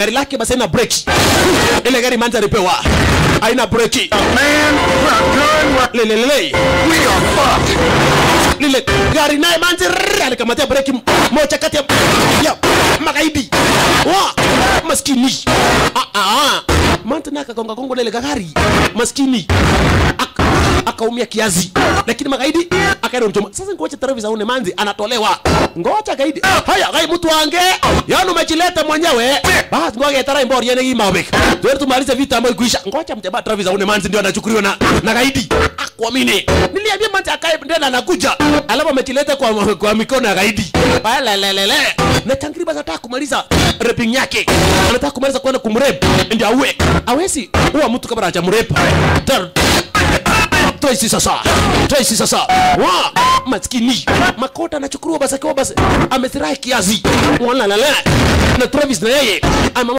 gari lake basi haina breki ile gari manzi alipewa haina breki Man, we're good. We're, lelelele we are fucked. lile gari naye manzi rrrr, alikamatia breki m- moja kati ya ya magaidi wa maskini ah, ah. manzi naye akagonga gongo lile gari maskini Ak- akaumia kiazi lakini magaidi akaenda mchoma sasa ngoja taarifa une manzi anatolewa ngoja gaidi haya gai mtu wange yani umejileta mwenyewe basi ngoja tarai mbori yene hii mabek tuende tumalize vita ambayo kuisha ngoja mteba Travis une manzi ndio anachukuliwa na na gaidi akuamini niliambia manzi akae ndio anakuja alafu amejileta kwa kwa mikono ya gaidi balelelele na tangriba anataka kumaliza raping yake anataka kumaliza kwenda kumrep ndio awe awezi huwa mtu kabla hajamrep Dar- Tracy sasa Tracy sasa wa maskini makota anachukuliwa basi akiwa basi amesirai kiazi wala la la na Travis na yeye ama